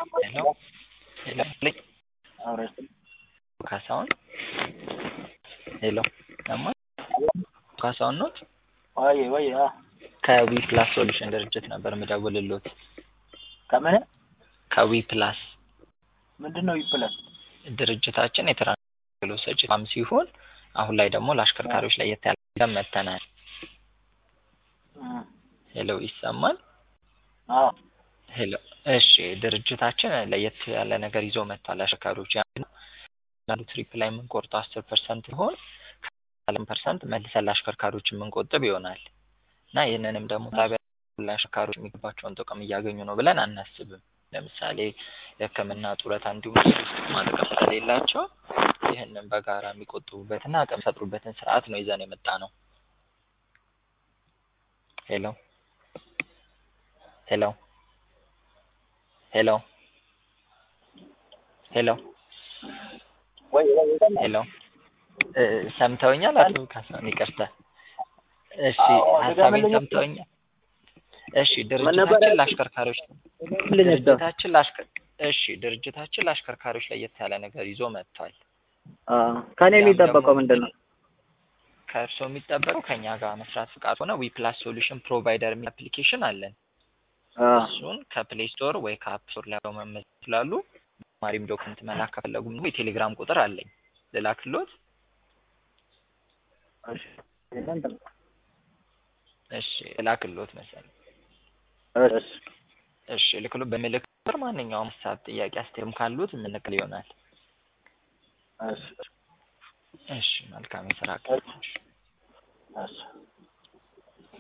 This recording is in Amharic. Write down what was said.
ሄሎ ሄሎ ልኝ ካሳሁን ሄሎ ሰማ ካሳሁን ኖት? ወይ ወይ አ ከዊ ፕላስ ሶሉሽን ድርጅት ነበር ምደውልሎት። ከምን ከዊ ፕላስ ምንድን ነው ይብላል? ድርጅታችን የትራንስፖርት ሰጪ ተቋም ሲሆን አሁን ላይ ደግሞ ለአሽከርካሪዎች ለየት ያለ ነገር መጥተናል። ሄሎ ይሰማል? አዎ ሄሎ እሺ፣ ድርጅታችን ለየት ያለ ነገር ይዞ መጥቷል። አሽከርካሪዎች ያንዱ ትሪፕ ላይ የምንቆርጠው አስር ፐርሰንት ሲሆን ከአለም ፐርሰንት መልሰን ለአሽከርካሪዎች የምንቆጥብ ይሆናል እና ይህንንም ደግሞ ታቢያ ለአሽከርካሪዎች የሚገባቸውን ጥቅም እያገኙ ነው ብለን አናስብም። ለምሳሌ የሕክምና ጡረታ እንዲሁም ጥቅማ ጥቅም ስለሌላቸው ይህንን በጋራ የሚቆጥቡበትና አቅም የሚፈጥሩበትን ስርዓት ነው ይዘን የመጣ ነው። ሄሎ ሄሎ ሄሎ ሄሎ ወይ ወይ ሄሎ እ ሰምተውኛል? አቶ ካሳሁን ይቅርታ። እሺ አዎ፣ ሀሳቤን ድገምልኝ። ሰምተውኛል? እሺ ነበረ? ድርጅታችን ለአሽከርካሪዎች ልኝ ድርጅታችን ለአሽከር እሺ ድርጅታችን ለአሽከርካሪዎች ለየት ያለ ነገር ይዞ መጥቷል። ከኔ ያም የሚጠበቀው ደግሞ ምንድን ነው? ከእርስዎ የሚጠበቀው ከኛ ጋር መስራት ፍቃድ ሆነ ዊ ፕላስ ሶሉሽን ፕሮቫይደር የሚል አፕሊኬሽን አለን። አ እሱን ከፕሌይ ስቶር ወይ ከአፕ ስቶር ላይ መመዝገብ ይችላሉ። ተጨማሪም ዶክመንት መላክ ከፈለጉም ደግሞ የቴሌግራም ቁጥር አለኝ ልላክሎት። እሺ እንትን እሺ ልላክሎት መሰለኝ። እሺ እሺ ልክሎ በምልክ ቁጥር ማንኛውም ሀሳብ፣ ጥያቄ፣ አስተያየትም ካሉት የምንቅል ይሆናል። እሺ እሺ መልካም የስራ ቀን። እሺ